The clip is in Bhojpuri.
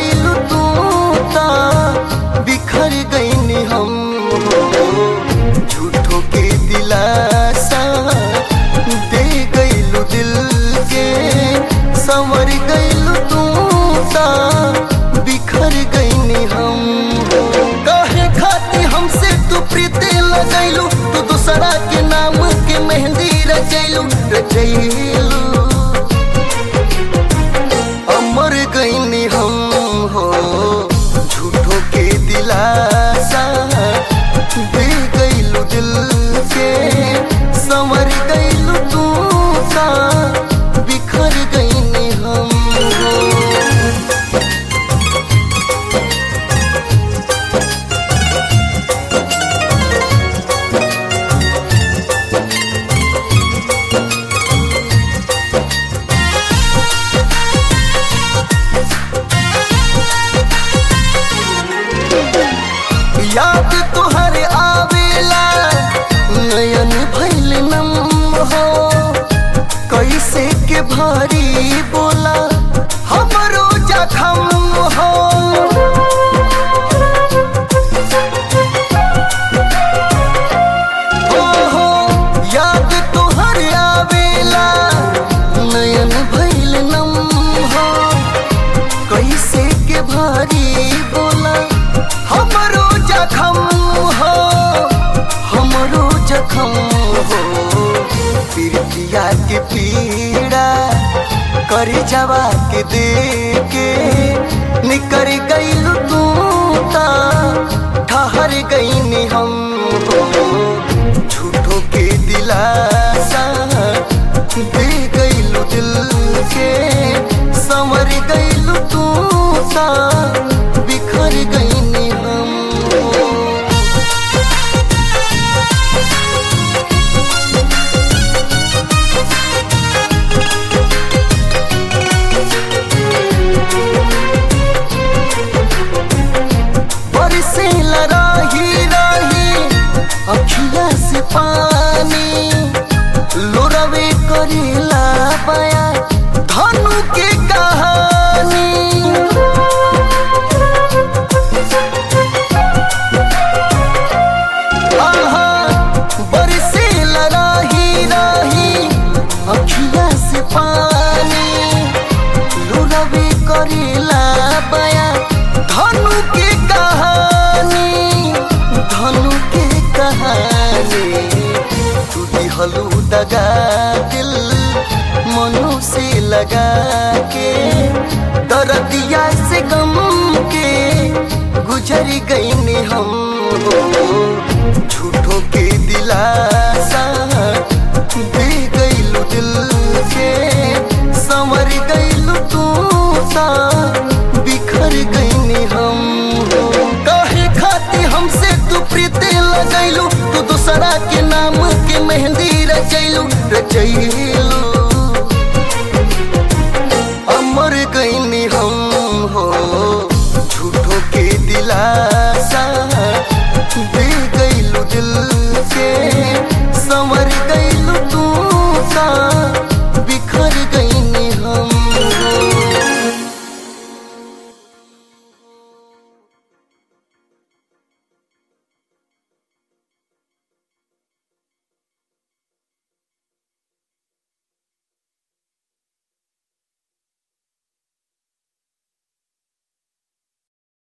गईलू तू ता बिखर गईनी हम हो झूठो के दिलासा दे गईलू दिल के संवर गईलू तू ता बिखर गईनी हम हो काहे खाती हमसे तू प्रीति लगैलू तू दूसरा के नाम के मेहंदी रचैलू रचैलू अमर गईनी हम हो झूठो के दिलासा दे गईलू दिल के संवर गईलू तू सा बिखर गईनी हम हो याद तुहरे आवेला नयन भैल नम हो कैसे के भारी बोला हमरो जखम हो ओहो याद तुहरे आवेला नयन भैल नम हो कैसे के भारी बोला हमरो जखम हो हमरो जखम हो पीड़ितिया के पीड़ा कर जवा के दे के निकर गईलू तू ता ठहर गईनी हम हो झूठो के दिलासा दे गईलू दिल के संवर गईलू तू सा बिखर गईनी हम हो बरसे लराही राही अखिया से पानी लोरवे करेला बया धनु के कहानी आहा बरसे लराही राही अखिया से पानी लुरवे करेला बया धनु के कहानी धनु के कहानी तू दिहलू दगा दिल मनु से लगा के दर्दिया से गम के गुजर गईनी हम हो झूठो के दिलासा दे गईलू दिल के संवर गईलू तू सा बिखर गईनी हम हो काहे खाती हमसे तू प्रीति लगैलू तू दूसरा के नाम के मेहंदी रचैलू रचैलू अमर गईनी हम हो झूठो के दिला